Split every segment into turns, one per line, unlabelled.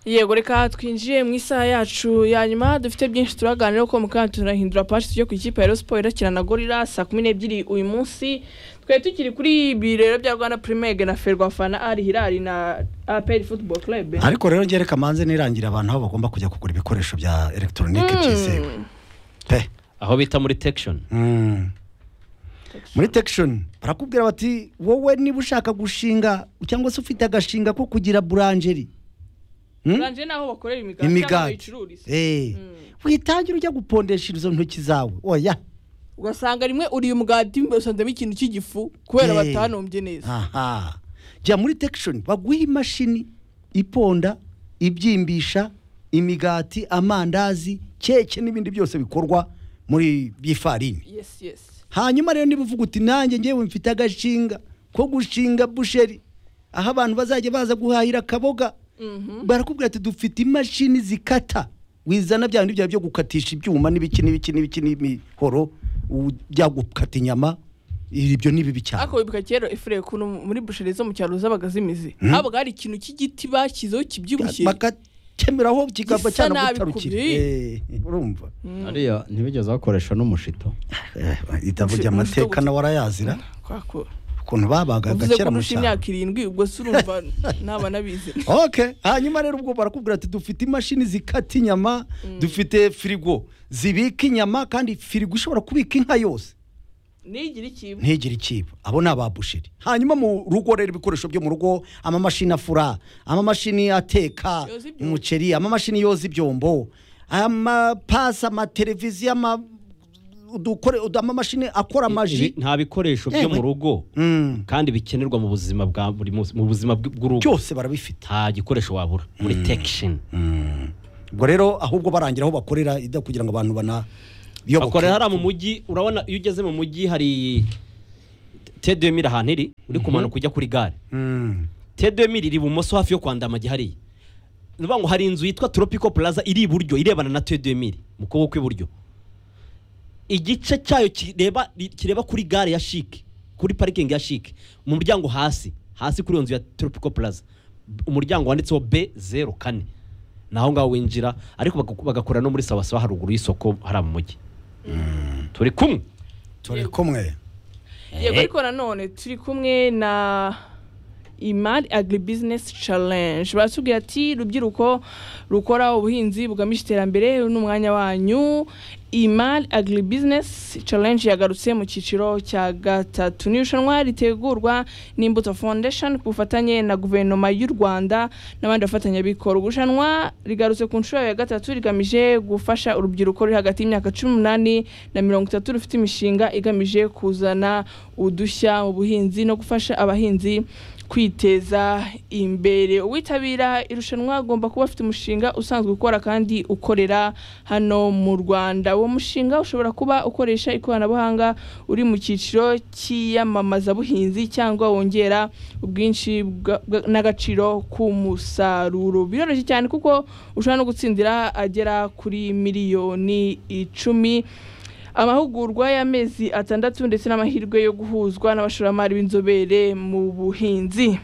yego reka twinjiye mu isaha yacu ya nyuma dufite byinshi turaganira kuko mu kanya turahindura page tujya ku ikipe ya Rayon Sports irakina na Gorilla saa kumi n'ebyiri uyu munsi twari tukiri kuri ibi rero bya Rwanda Premier League na Ferwafana Al Hilal na APR Football Club
ariko rero ngiye reka manze nirangira abantu aho bagomba kujya kugura ibikoresho bya elegitoronike byizewe pe
aho bita muri tekishoni
Mm. muri tekishoni barakubwira bati wowe niba ushaka gushinga cyangwa se ufite agashinga ko kugira buranjeri Mm?
Ranje naho bakorera imigati cyangwa
imigati
bayicururiza
Eh. witangire ujya gupondesha izo ntoki zawe oya
ugasanga rimwe uriye umugati usanzemo ikintu cy'igifu kubera
Eh.
batanombye neza
aha jya muri tekishoni baguhe imashini iponda ibyimbisha imigati amandazi keke n'ibindi byose bikorwa muri by'ifarini
yes yes
hanyuma rero niba uvuga uti nanjye ngewe mfite agashinga ko gushinga busheri aho abantu bazajya baza guhahira akaboga barakubwira ati dufite imashini zikata wizana bya bindi byawe byo gukatisha ibyuma n'ibiki n'ibiki n'ibiki n'imihoro ujya gukata inyama ibyo ni bibi cyane
ariko wibuka kera efure ukuntu muri busheri zo mu cyaro zabaga zimize
Mm.
habaga hari ikintu cy'igiti bashyizeho kibyibushye
bakakemeraho kikava
Gisa
cyane
nabi
gutarukira
kubiri.
Eh, urumva
hariya ntibigeze bakoresha n'umushito
itavuga amateka nawe arayazira
kwakora
ukuntu babaga
uvuze
kera
ko
mu
urusha
cyaro
imyaka irindwi ubwo se urumva naba nabizi
ok hanyuma rero ubwo barakubwira ati dufite imashini zikata inyama dufite firigo zibika inyama kandi firigo ishobora kubika inka yose
ntigire ikintu
ntigire ikiba abo ni ababusheri hanyuma mu rugo rero ibikoresho byo mu rugo amamashini afura amamashini ateka
Yoza ibyombo.
umuceri amamashini yoza ibyombo amapasi amateleviziyo ama- udukore- ud- amamashini akora amaji
Ibi- nta bikoresho byo
Yewe.
mu rugo
Mm.
kandi bikenerwa mu buzima bwa buri munsi mu buzima bw- bw'urugo
byose barabifite
nta gikoresho wabura muri tekishoni
ubwo rero ahubwo barangira aho bakorera ida kugira ngo abantu banayoboke
bakorera hariya mu mujyi urabona iyo ugeze mu mujyi hari tedemiri ahantu iri uri kumanuka ujya kuri gare
Mm.
tedemiri iri ibumoso hafi yo kwa ndamage hariya ni ukuvuga ngo hari inzu yitwa tropico plaza iri iburyo irebana na tedemiri mu kuboko kw'iburyo igice cyayo kireba kireba kuri gare ya shike kuri parikingi ya shike mu muryango hasi hasi kuri iyo nzu ya tropico plaza umuryango wanditseho b zeru kane ni aho ngaho winjira ariko bagaku- bagakorera no muri sawasawa haruguru y'isoko hariya mu mujyi turi kumwe
turi kumwe
yego ariko nanone turi kumwe na imari agribusiness challenge baratubwira ati rubyiruko rukora ubuhinzi bugamije iterambere uyu ni umwanya wanyu imari agribusiness challenge yagarutse mu cyiciro cya gatatu ni irushanwa ritegurwa n'imbuto foundation ku bufatanye na guverinoma y'u rwanda n'abandi bafatanyabikorwa irushanwa rigarutse ku nshuro yayo ya gatatu rigamije gufasha urubyiruko ruri hagati y'imyaka cumi n'umunani na mirongo itatu rufite imishinga igamije kuzana udushya mu buhinzi no gufasha abahinzi kwiteza imbere uwitabira irushanwa agomba kuba afite umushinga usanzwe ukora kandi ukorera hano mu rwanda uwo mushinga ushobora kuba ukoresha ikoranabuhanga uri mu cyiciro cy'iyamamazabuhinzi cyangwa wongera ubwinshi bwa- bwa- n'agaciro k'umusaruro biroroshye cyane kuko ushobora no gutsindira agera kuri miliyoni icumi amahugurwa y'amezi atandatu ndetse n'amahirwe yo guhuzwa n'abashoramari b'inzobere mu buhinzi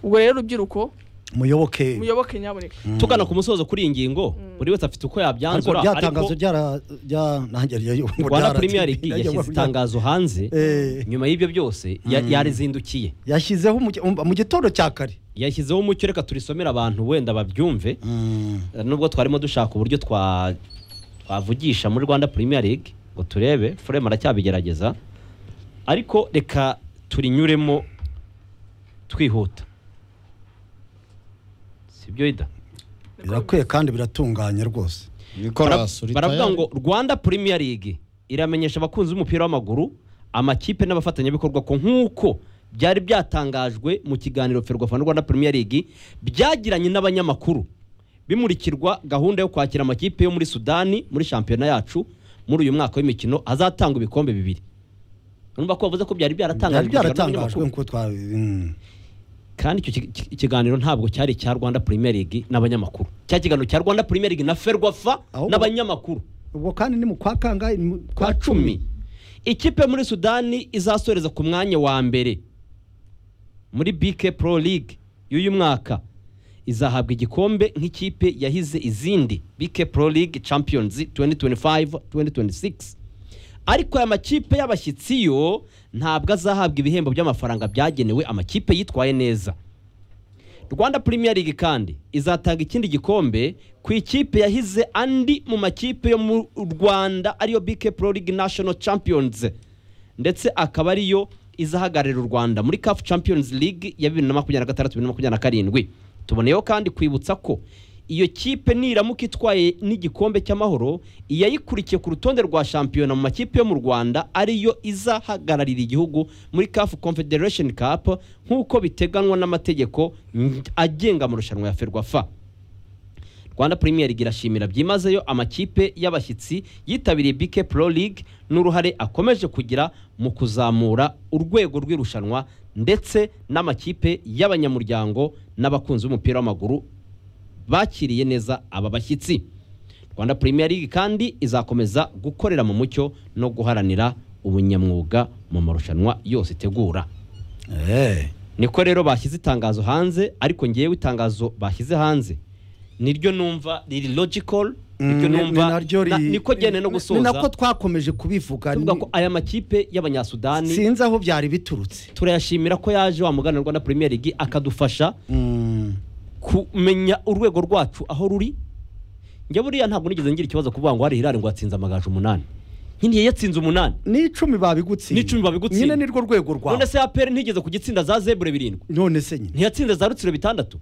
ubwo rero urubyiruko
muyoboke
muyoboke nyaboneka
tugana ku musozo kuri iyi ngiyo buri wese afite
ariko
uko yabyanzura
rya
ariko
tangazo ryara- rya- nanjye rya- ngo
rwanda
ryara-
premier league
rya-
yashyize itangazo hanze
Eh.
nyuma y'ibyo byose ya- yarizindukiye
yashyizeho umugi- um- mu gitondo cya kare
yashyizeho umucyo reka turisomere abantu wenda babyumve nubwo twarimo dushaka uburyo twa twavugisha muri rwanda premier league ngo turebe furema aracyabigerageza ariko reka turinyuremo twihuta sibyo ida
birakwiye kandi biratunganye rwose
nicolas uri
baravuga
tayari?
ngo rwanda premier league iramenyesha abakunzi b'umupira w'amaguru amakipe n'abafatanyabikorwa ko nk'uko byari byatangajwe mu kiganiro ferwafa na rwanda premier league byagiranye n'abanyamakuru bimurikirwa gahunda yo kwakira amakipe yo muri sudani muri shampiyona yacu muri uyu mwaka w'imikino azatanga ibikombe bibiri urumva ko bavuze ko
byari
byari byaratangajwe
byaratangajwe
n'abanyamakuru.
nk'uko twa mm.
kandi icyo ki- ki- ikiganiro ntabwo cyari icya rwanda premier league n'abanyamakuru cya kiganiro cya rwanda premier league na ferwafa
Ahubwo-
n'abanyamakuru
ubwo kandi ni mu kwa kangahe Ni mu
kwa cumi ikipe muri sudani izasoreza ku mwanya wa mbere muri bike pro league y'uyu mwaka izahabwa igikombe nk'ikipe yahize izindi BK Pro League Champions 2025-2026 ariko aya makipe y'abashyitsi yo ntabwo azahabwa ibihembo by'amafaranga byagenewe amakipe yitwaye neza rwanda premier league kandi izatanga ikindi gikombe ku ikipe yahize andi mu makipe yo mu rwanda ariyo bk pro league national champions ndetse akaba ariyo izahagararira u rwanda muri caf champions league ya bibiri na makumyabiri na gatandatu bibiri na makumyabiri na karindwi tuboneyeho kandi kwibutsa ko iyo kipe niramuka itwaye n'igikombe cy'amahoro iyayikurikiye ku rutonde rwa shampiyona mu makipe yo mu rwanda ariyo izahagararira igihugu muri caf confederation cup nk'uko biteganywa n'amategeko agenga amarushanwa ya ferwafa rwanda premier league irashimira byimazeyo amakipe y'abashyitsi yitabiriye bk pro league n'uruhare akomeje kugira mu kuzamura urwego rw'irushanwa ndetse n'amakipe y'abanyamuryango n'abakunzi b'umupira w'amaguru bakiriye neza aba bashyitsi rwanda premier league kandi izakomeza gukorera mu mucyo no guharanira ubunyamwuga mu marushanwa yose itegura
Eh.
niko rero bashyize itangazo hanze ariko ngewe itangazo bashyize hanze niryo numva riri logical niryo
ni- ni
numva
naryo ri-
na- niko gene no
ni- ni nako
gusoza
twakomeje kubivuga
tuvuga
ni-
ko aya makipe y'abanyasudani
sinzi aho byari biturutse
turayashimira ko yaje wa mugana rwanda premier league akadufasha
Mm.
kumenya urwego rwacu aho ruri njye buriya ntabwo nigeze ngira ikibazo kuvuga ngo hari hirare ngo yatsinze amagaju umunani nkiniye yatsinze umunani
ni icumi babigutsinda
Ni icumi babigutsinda.
nyine nirwo rwego
none
rwawe
se aperi ntigeze ku gitsinda za zebure birindwi
none se nyine
ntiyatsinze za rutsiro bitandatu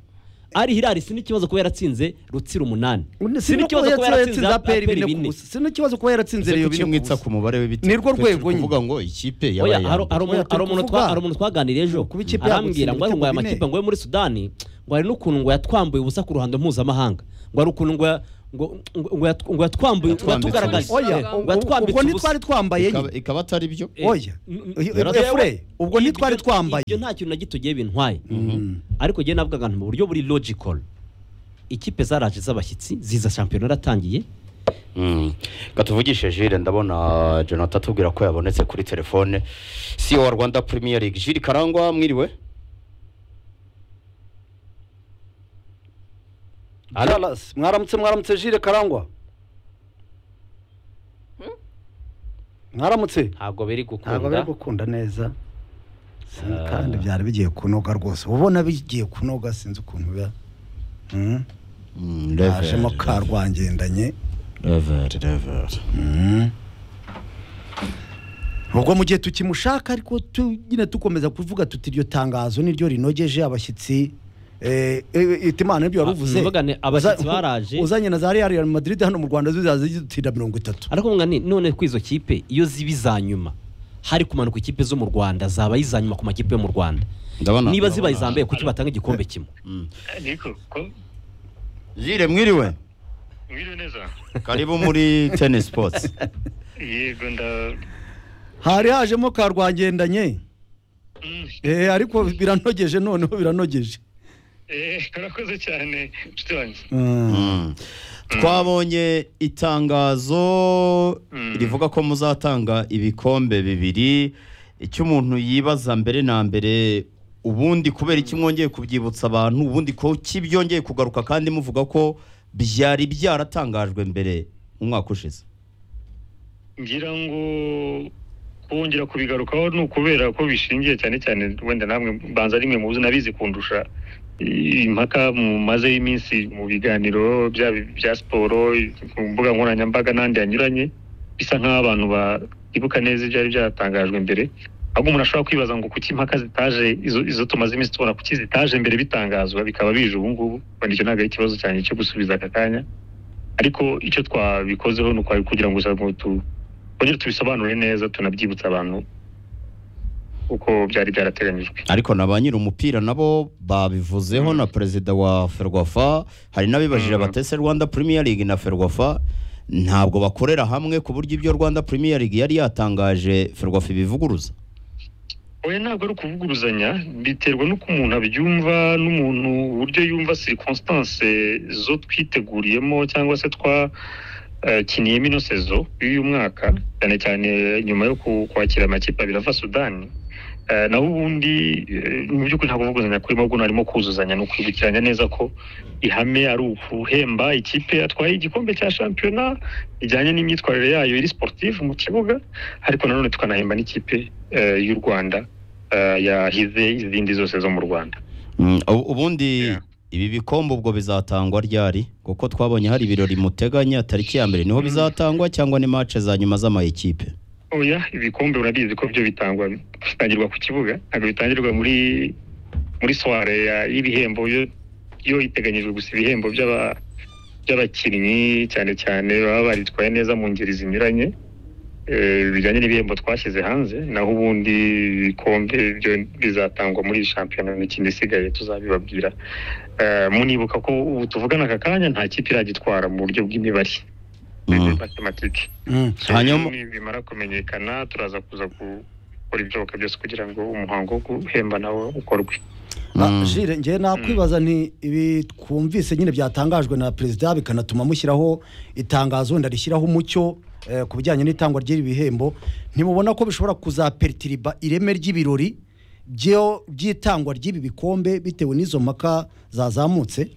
ari hirari si n'ikibazo kuba yaratsinze rutsiro umunani si
sino
n'ikibazo kuba yaratsinze
aperi
aperi
bine ku
bine
busa sino ikibazo kuba yaratsinze
Ese
reyo
kuki
bine ku
mwitsa
busa
ku mubare w'ibitego
Nirwo
Twe
rwego
turi
nyine.
kuvuga ngo ikipe
Oya,
yabaye iya
hari hari
mbere.
Oya,
umuntu-
turi
hari umuntu twa-
kuvuga.
hari umuntu twaganiriye ejo
Kuba ikipe
arambwira
yagutsinda
ngo ariko ngo aya
ibitego
makipe
bine.
ngo yo muri sudani ngo hari n'ukuntu ngo yatwambuye ubusa ku ruhando mpuzamahanga ngo hari ukuntu ngo ya- ngo ngo- ngo yat- ngo yatwambuye ngo
Yatwambitse
yatugaragaje
ubusa.
oya
Eh,
ubwo-
batwambitse
ubwo
ubusa.
ntitwari twambaye
Ikaba-
nyine
ikaba atari byo
Eh,
oya
n-
Eh,
yara-
efure ubwo
Ibyo-
ntitwari twambaye
ibyo nta kintu na gito giye bintwaye ariko njyewe navugaga nti mu buryo buri logical ikipe zaraje z'abashyitsi ziza shampiyona yaratangiye
katuvugishe jire ndabona jonathan atubwira ko yabonetse kuri telefone si wa rwanda premier league jire karangwa mwiriwe
Alas, mwaramutse mwaramutse jire karangwa mwaramutse
ntabwo biri
ntabwo bari gukunda neza Sinzi kandi byari bigiye kunoga rwose ubona bigiye kunoga sinzi ukuntu biba Mm. hashemo ka rwangendanye Mm. ubwo mu gihe tukimushaka ariko tu- nyine dukomeza kuvuga tuti iryo tangazo niryo rinogeje abashyitsi eh, eh, itimana nibyo
Ah,
waruvuze
mvuga nti abashyitsi baraje.
uzanye na za real madrid hano mu rwanda zizaza zidutinda mirongo itatu
ariko mwa ni none ko izo kipe iyo ziba iza nyuma hari kumanuka ikipe zo mu rwanda zaba iza nyuma ku makipe yo mu rwanda
ndabona
niba ziba izambaye kuki batanga igikombe kimwe
Niko, ko
jire mwiriwe
mwiriwe neza
karibu muri tennis sports
yego nda
hari hajemo ka rwangendanye
Mm,
Eh, ariko biranogeje noneho biranogeje
eh, murakoze cyane nshuti wanjye
Mm. twabonye itangazo
Mm.
rivuga ko muzatanga ibikombe bibiri icyo umuntu yibaza mbere na mbere ubundi kubera iki mwongeye kubyibutsa abantu ubundi ko kibyongeye kugaruka kandi muvuga ko byari byaratangajwe mbere mu mwaka ushize
ngira ngo kongera kubigarukaho ni ukubera ko bishingiye cyane cyane wenda namwe mbanza rimwe muzi nabizi kundusha eh, impaka mumaze y'iminsi mu biganiro byaba bya siporo ku mbuga nkoranyambaga n'andi yanyuranye bisa nk'aho abantu batibuka neza ibyari byatangajwe mbere ahubwo umuntu ashobora kwibaza ngo kuki impaka zitaje izo, izo tumaze iminsi tubona kuki zitaje mbere bitangazwa bikaba bije ubu ngubu wenda icyo ntabwo ari ikibazo cyane cyo gusubiza aka kanya ariko icyo twabikozeho ni ukwari kugira ngo gusa ngo tu kongere tubisobanure neza tunabyibutsa abantu uko byari byarateganyijwe
ariko na ba nyiri umupira nabo babivuzeho na perezida wa ferwafa hari n'abibajije
Mm.
batese rwanda premier league na ferwafa ntabwo bakorera hamwe ku buryo ibyo rwanda premier league yari yatangaje ferwafa ibivuguruza
oya ntabwo ari ukuvuguruzanya biterwa n'uko umuntu abyumva n'umuntu uburyo yumva circonstance zo twiteguriyemo cyangwa se twakiniyemo ino sezo y'uyu mwaka cyane cyane nyuma yo ku- kwakira amakipe abiri ava sudani Eh, naho ubundi eh, mu by'ukuri ntabwo kuvuguzanya kuri ahubwo harimo kuzuzanya ni ukwibukiranya neza ko ihame ari uguhemba ikipe yatwaye igikombe cya shampiyona bijyanye n'imyitwarire yayo iri sportive mu kibuga ariko nanone tukanahemba n'ikipe eh, y'u rwanda eh, yahize izindi zose zo mu rwanda
Mm, ubu- ubundi
Yeah.
ibi bikombe ubwo bizatangwa ryari kuko twabonye hari ibirori muteganya tariki ya mbere niho bizatangwa cyangwa ni match za nyuma z'amayikipe
oya ibikombe urabizi ko byo bitangwa bitangirwa ku kibuga ntabwo bitangirwa muri muri soire ya- y'ibihembo yo- yo iteganyijwe gusa ibihembo by'aba- by'abakinnyi cyane cyane baba baritwaye neza mu ngeri zinyuranye Eh, bijyanye n'ibihembo twashyize hanze naho ubundi ibikombe byo bizatangwa muri iyi shampiyona n'ikindi isigaye tuzabibabwira Eh, munibuka ko ubu tuvugana aka kanya nta kipe iragitwara mu buryo bw'imibare
Mm.
matematike
Mm.
Hanyuma-
hanyuma bimara kumenyekana turaza kuza gukora ibishoboka byose kugira ngo umuhango wo guhemba nawe ukorwe
Ah, Jire njye nakwibaza nti ibi twumvise nyine byatangajwe na perezida bikanatuma mushyiraho itangazo wenda rishyiraho umucyo eh, ku bijyanye n'itangwa ry'ibi bihembo ntimubona ko bishobora kuzaperitiriba ireme ry'ibirori byo- by'itangwa ry'ibi bikombe bitewe n'izo mpaka zazamutse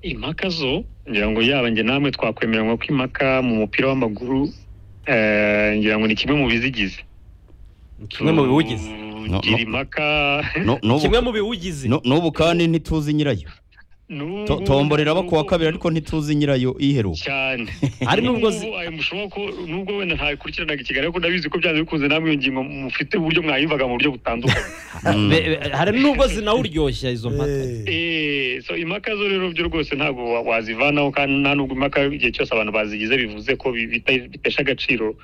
impaka zo ngira ngo yaba njye namwe twakwemeranywa ko impaka mu mupira w'amaguru eh, ngira ngo ni kimwe mu bizigize
kimwe mu biwugize
No,
gira
no.
impaka
No- n'ubu-
kimwe mu biwugize
no- n'ubu kandi ntituzi nyirayo
n'ubu-
To- tomborera abo kuwa kabiri ariko ntituzi nyirayo iheruka
cyane
Hari n'ubwo zi-
N'ubu, eh, mushoboka ko nubwo wenda ntabikurikiranaga ikiganiro ariko ndabizi ko byanze bikunze namwe iyo ngingo mufite uburyo mwayumvaga mu buryo butandukanye
Mm.
Be- be- hari n'ubwo zinawuryoshya izo mpaka
Eh,
Eh, so impaka zo rero byo rwose ntabwo wa- wazivanaho kandi nta nubwo impaka igihe cyose abantu bazigize bivuze ko bi- bita- bitesha agaciro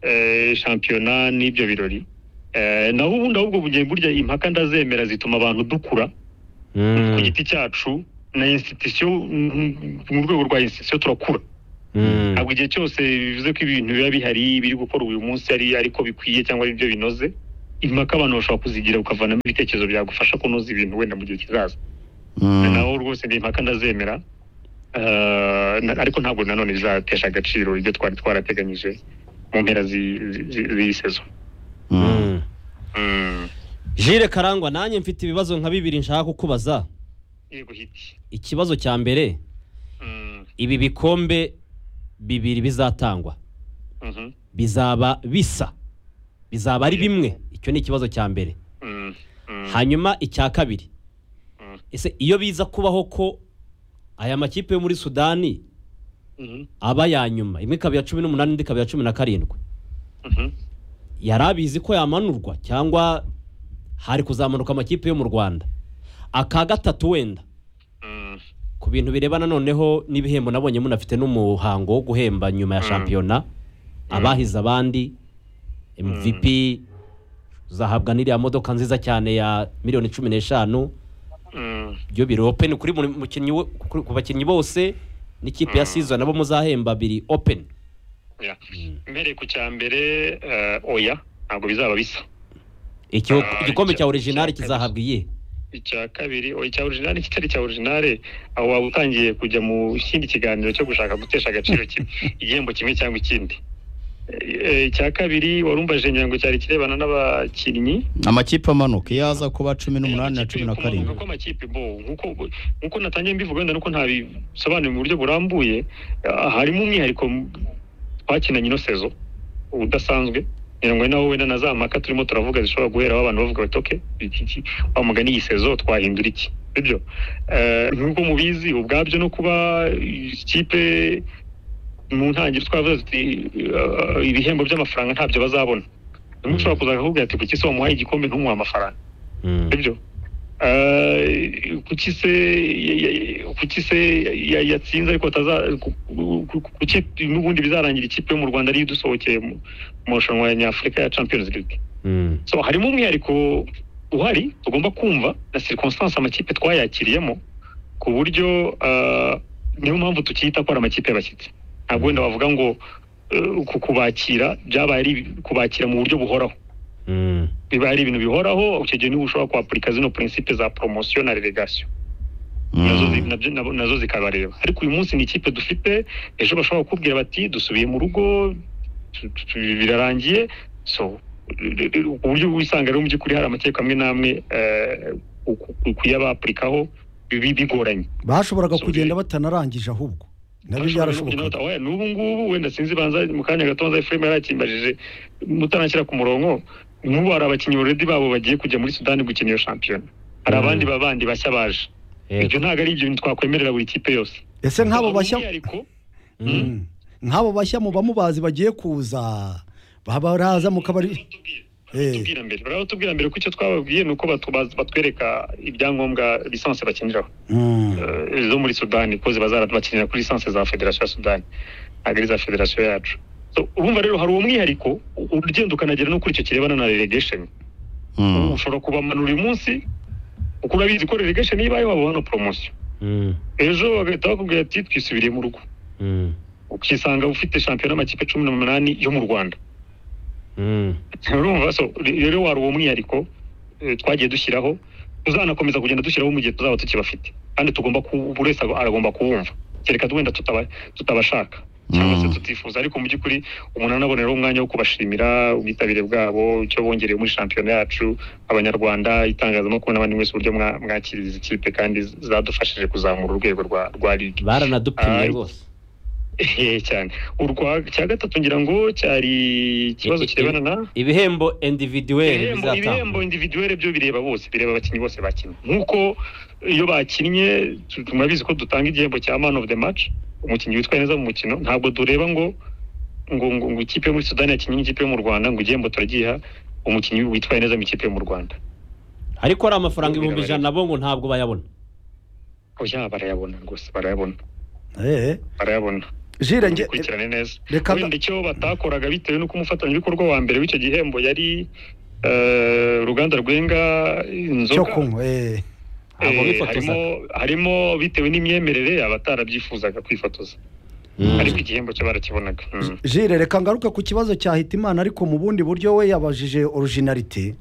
eh, shampiyona n'ibyo birori Eh, naho ubundi ahubwo bugiye burya impaka ndazemera zituma abantu dukura ku giti cyacu na institusiyo mu rwego rwa institusiyo turakura ntabwo igihe cyose bivuze ko ibintu biba bihari biri gukora uyu munsi ari ariko bikwiye cyangwa ari byo binoze impaka abantu bashobora kuzigira ukavanamo ibitekerezo byagufasha kunoza ibintu wenda mu gihe kizaza
Mm.
naho rwose ndi impaka ndazemera Eh, na- ariko ntabwo nanone zizatesha agaciro ibyo twari twarateganyije mu mpera zi- zi- zi- z'iyi sezo
Mm.
Mm.
jire karangwa nanjye mfite ibibazo nka bibiri nshaka kukubaza
yego hiti
ikibazo cya mbere
Mm,
ibi bikombe bibiri bizatangwa
mhm,
bizaba bisa bizaba ari bimwe icyo ni ikibazo cya mbere
mm, mm.
hanyuma icya kabiri
Mm.
ese iyo biza kubaho ko aya makipe yo muri sudani
Mhm,
aba ya nyuma imwe ikaba iya cumi n'umunani indi ikaba iya cumi na karindwi
mhm.
yari abizi ko yamanurwa cyangwa hari kuzamanuka amakipe yo mu rwanda aka gatatu wenda
Mm,
ku bintu birebana noneho n'ibihembo nabonye munafite n'umuhango wo guhemba nyuma ya
Mm.
shampiyona abahize abandi mvp uzahabwa n'iriya modoka nziza cyane ya miliyoni cumi n'eshanu
mm,
byo biri openi kuri buri mukinnyi wo- kuri- ku bakinnyi bose n'ikipe ya sizo nabo muzahemba biri openi
yeah. mbereye ku cya mbere eh, oya ntabwo bizaba bisa
Icyo-
Ah,
igikombe
icya-
cya originali
icya kabiri.
kizahabwa iyihe
icya kabiri oya, icya orijinali kitari icya orijinali aho waba utangiye kujya mu kindi kiganiro cyo gushaka gutesha agaciro kimwe igihembo kimwe cyangwa ikindi Eh, eh, icya kabiri warumvaje ngira ngo cyari kirebana n'abakinnyi
amakipe amanuka iyo aza kuba cumi n'umunani na
Amakipe
cumi na
kumanuka
karindwi
kw'amakipe bo nkuko nkuko natangiye mbivuga wenda nuko ntabisobanuye mu buryo burambuye ah, harimo umwihariko m- twakinanye ino sezo udasanzwe ngira ngo ari nawo wenda na za mpaka turimo turavuga zishobora guheraho abantu bavuga bati oke iki- iki- wa mugani iyi sezo twahindura iki sibyo Eh, nk'uko mubizi ubwabyo no kuba ikipe mu ntangiriro twavuze tuti eh, ibihembo by'amafaranga ntabyo bazabona rimwe ushobora kuza akakubwira ati kuki se wamuhaye igikombe ntumuhe amafaranga sibyo Eh, kuki se ya- ya- kuki se ya- yatsinze ariko ataza ku- ku- ku- kuki n'ubundi bizarangira ikipe yo mu rwanda ariyo idusohokeye mu mu marushanwa ya nyafurika ya champions league so harimo umwihariko uhari tugomba kumva na circonstance amakipe twayakiriyemo ku buryo eh, niyo mpamvu tukiyita ko ari amakipe y'abashyitsi ntabwo wenda bavuga ngo eh, ku kubakira byabaye ari kubakira mu buryo buhoraho biba ari ibintu bihoraho icyo gihe niba ushobora kwapurika zino prinsipe za poromosiyo na relegasiyo nazo zi- nabyo- nabo- nazo zikabareba ariko uyu munsi ni ikipe dufite ejo bashobora kukubwira bati dusubiye mu rugo tu- tu- tu- birarangiye so ku buryo wisanga rero mu by'ukuri hari amateka amwe n'amwe kuyabapurikaho bigoranye
bashoboraga
So,
kugenda
yeah.
batanarangije ahubwo nabyo
Ashobora no kugenda
byarashoboka
bata- oya, n'ubu ngubu wenda sinzi banza mu kanya gato nza Ephraim yarakimbajije mutanashyira ku murongo nk'ubu hari abakinnyi already babo bagiye kujya muri Sudani gukina iyo shampiyona hari
Mm.
abandi babandi bashya baje ibyo ntabwo ari ibintu twakwemerera buri kipe yose
ese nk'abo
Ubu
bashya
umwihariko
Mm. nk'abo bashya mu bamubazi bagiye kuza baba baraza mu kabari
baratubwira-
Eh.
baratubwira mbere baratubwira mbere ko icyo twababwiye ni uko batu- baz- batwereka ibyangombwa lisansi bakiniraho
Mm.
eh, zo muri sudani ko ziba zarabakinira kuri lisansi za federasiyo ya sudani ntabwo ari za federasiyo yacu So, urumva rero hari uwo mwihariko u- ugenda ukanagera no kuri icyo kirebana na relegation
Mm.
ushobora kubamanura uyu munsi kuko urabizi ko relegation iyo ibaye waba hano poromosiyo ejo bagahita bakubwira ati twisubiriye mu rugo ukisanga ufite shampiyona amakipe cumi n'umunani yo mu rwanda urumva so re- rero wari uwo mwihariko eh, twagiye dushyiraho tuzanakomeza kugenda dushyiraho mu gihe tuzaba tukibafite kandi tugomba ku- buri wese ag- aragomba kuwumva kereka wenda tutaba- tutabashaka cyangwa se
Mm.
tutifuza ariko mu by'ukuri umuntu anaboneraho umwanya wo kubashimira ubwitabire bwabo icyo bongereye muri shampiyona yacu abanyarwanda itangazamakuru n'abandi mwese uburyo mwa- mwakiriye izi kipe kandi zadufashije kuzamura urwego rwa rwa ligi
baranadupimye
Ay.
rwose
Ehe, cyane urwa cya gatatu ngira ngo cyari ikibazo
I- i-
kirebana na
ibihembo individuweli
ibihembo ibihembo
bizatangwa
individuwere byo bireba bose bireba abakinnyi bose bakinnye nk'uko iyo bakinnye tu- murabizi ko dutanga igihembo cya man of the match umukinnyi witwaye neza mu mukino ntabwo dureba ngo ngo ngo, ngo ikipe yo muri sudani yakinnye n'ikipe yo mu rwanda ngo igihembo turagiha umukinnyi witwaye neza mu ikipe yo mu rwanda
ariko ari amafaranga ibihumbi ijana bo ngo ntabwo bayabona
oya barayabona rwose barayabona
Eh,
barayabona
jira nge
ukurikirane neza
reka
wenda icyo batakoraga bitewe n'uko umufatanyabikorwa wa mbere w'icyo gihembo yari eh, uruganda rwenga
cyo
inzoga
kunywa eh.
ntabwo
Eh,
bifotoza
harimo harimo bitewe n'imyemerere abatarabyifuzaga kwifotoza ariko igihembo cyo barakibonaga Mm.
jire reka ngaruke ku kibazo cya hitimana ariko mu bundi buryo we yabajije orujinarite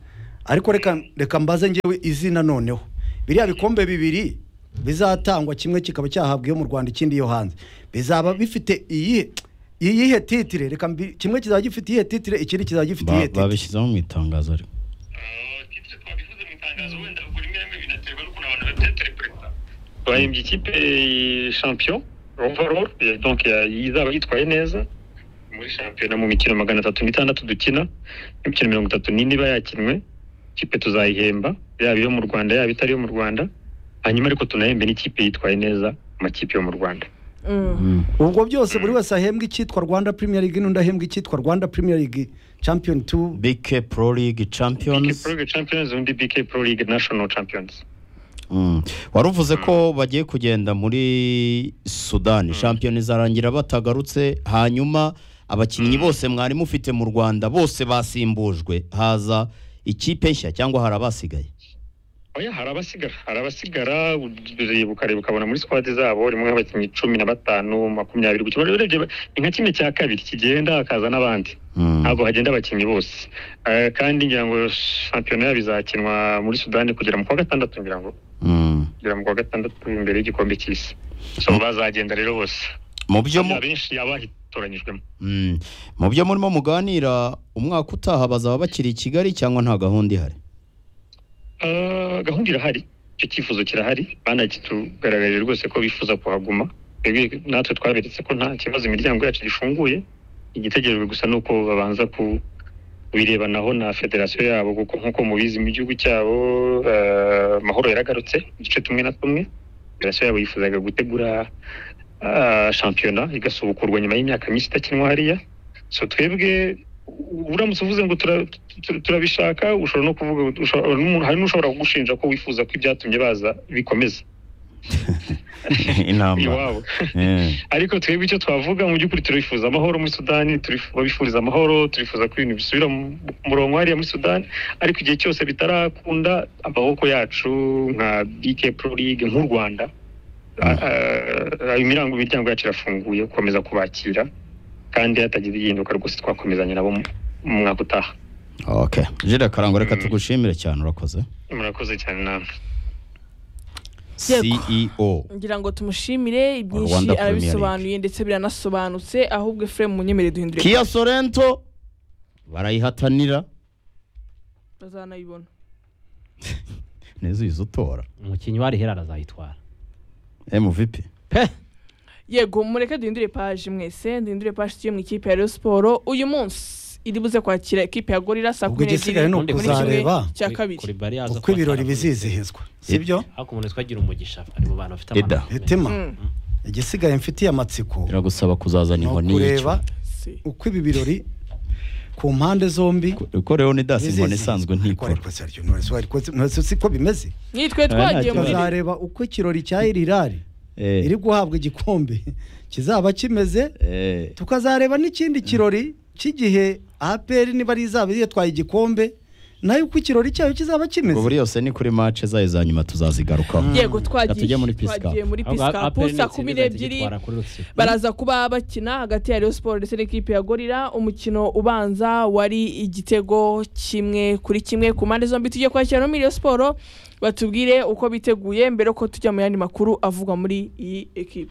ariko reka reka mbaze ngewe izina noneho biriya bikombe bibiri bizatangwa kimwe kikaba cyahabwa iyo mu rwanda ikindi yo hanze bizaba bifite iyihe iyihe titire reka mbi- kimwe kizaba gifite iyihe titire ikindi kizaba gifite iyihe
Ba-
titire
babishyizeho mu itangazo ariko
bahembye ikipe champion overall eh, donc ya- izaba yitwaye neza muri shampiyona mu mikino magana atatu n'itandatu dukina imikino mirongo itatu n'ine iba yakinwe ikipe tuzayihemba yaba iyo mu rwanda yaba itari iyo mu rwanda hanyuma ariko tunahembe n'ikipe yitwaye neza amakipe yo mu rwanda
ubwo byose buri wese ahembwa icyitwa rwanda premier league n'undi ahembwa icyitwa rwanda premier league champion two
bk pro league
BK
champions
Pro League Champions undi BK Pro League National Champions
Mm. wari uvuze ko bagiye kugenda muri sudani shampiyona izarangira batagarutse hanyuma abakinnyi bose mwari mufite mu rwanda bose basimbujwe haza ikipe nshya cyangwa hari abasigaye
oya hari abasigara hari abasigara ureba ukareba ukabona muri squad zabo rimwe nk'abakinnyi cumi na batanu makumyabiri gutyo urebye ni nka kimwe cya kabiri kigenda hakaza n'abandi
Mm.
ntabwo hagenda abakinnyi bose Eh, kandi ngira ngo shampiyona yabo izakinwa muri sudani kugera mu kwa gatandatu ngira ngo
Mm.
kugera mu kwa gatandatu imbere y'igikombe cy'isi so bazagenda rero bose
mu byo mu-
abenshi abahitoranyijwemo
Mm. mu byo murimo muganira umwaka utaha bazaba bakiri i kigali cyangwa nta gahunda ihari
Ah, gahunda irahari icyo cyifuzo kirahari banakitugaragarije rwose ko bifuza kuhaguma Twebwe- natwe twaberetse ko nta kibazo imiryango yacu gifunguye igitegerejwe gusa ni uko babanza ku birebanaho na federasiyo yabo kuko nk'uko mubizi mu gihugu cyabo ah, amahoro yaragarutse mu duce tumwe na tumwe federasiyo yabo yifuzaga gutegura ah, shampiyona igasubukurwa nyuma y'imyaka myinshi idakinwa hariya so twebwe u- uramutse uvuze ngo tura- tu- turabishaka ushobora no kuvuga ushobora- n'umuntu- hari n'ushobora kugushinja ko wifuza ko ibyatumye baza bikomeza
inama
iwabo
Eh.
ariko twebwe icyo twavuga mu by'ukuri turifuza amahoro muri sudani turifu- babifuriza amahoro turifuza ko ibintu bisubira mu mu murongo hariya muri sudani ariko igihe cyose bitarakunda amaboko yacu nka bk pro league nk'u rwanda a- a- imiryango imiryango yacu irafunguye gukomeza kubakira kandi hatagize igihinduka rwose twakomezanya nabo mu- mu mwaka utaha
okay jire karango reka tugushimire cyane urakoze
murakoze cyane namwe
Yego.
ceo
ngira ngo tumushimire
Rwanda
ibyinshi
Premier League.
arabisobanuye ndetse biranasobanutse ahubwo Ephraim munyemere duhindure
kia sorento barayihatanira
bazanayibona
neza uyiza utora
umukinnyi wa rihera arazayitwara
emuvipi
pe
yego mureke duhindure paji mwese duhindure paji tujye mu ikipe ya Rayon Sport uyu munsi iri buze kwakira ikipe ya gorira saa
Ubwo
kumi
igisigaye ni
n'ebyiri muri kimwe
ukuzareba
cya kabiri
kuri bari yaza
uko ibirori bizizihizwa sibyo
ariko umuntu twagira umugisha ari mu bantu bafite
Eda.
amahirwe
hitima
Mm,
igisigaye mfitiye amatsiko
biragusaba kuzazana
ni
inkoni
ukureba
y'icyuma
si.
uko ibi birori ku mpande zombi
kuko leonidas inkoni isanzwe
Ariko
ntikora
ariko Sergio Knowless, ariko Knowless siko bimeze
nitwe twagiye muri
bazareba uko ikirori cya irirari
Eh,
iri guhabwa igikombe kizaba kimeze
eh,
tukazareba n'ikindi kirori cy'igihe APR niba ari izaba yitwaye igikombe nayo uko ikirori cyayo kizaba
ubwo
kimeze
buri yose ni kuri mace zayo za nyuma tuzazigarukaho
yego twagiye
tujye muri Peace Cup.
twagiye muri
Ahubwo APR
pisikapu saa
n'itsinda
kumi
izahita
n'ebyiri
yitwara kuri Rutsiro.
baraza kuba bakina hagati ya Rayon Sport ndetse n'ikipe ya Gorira umukino ubanza wari igitego kimwe kuri kimwe ku mpande zombi tujye kwakira no muri Rayon Sport batubwire uko biteguye mbere ko tujya mu yandi makuru avugwa muri iyi ekipe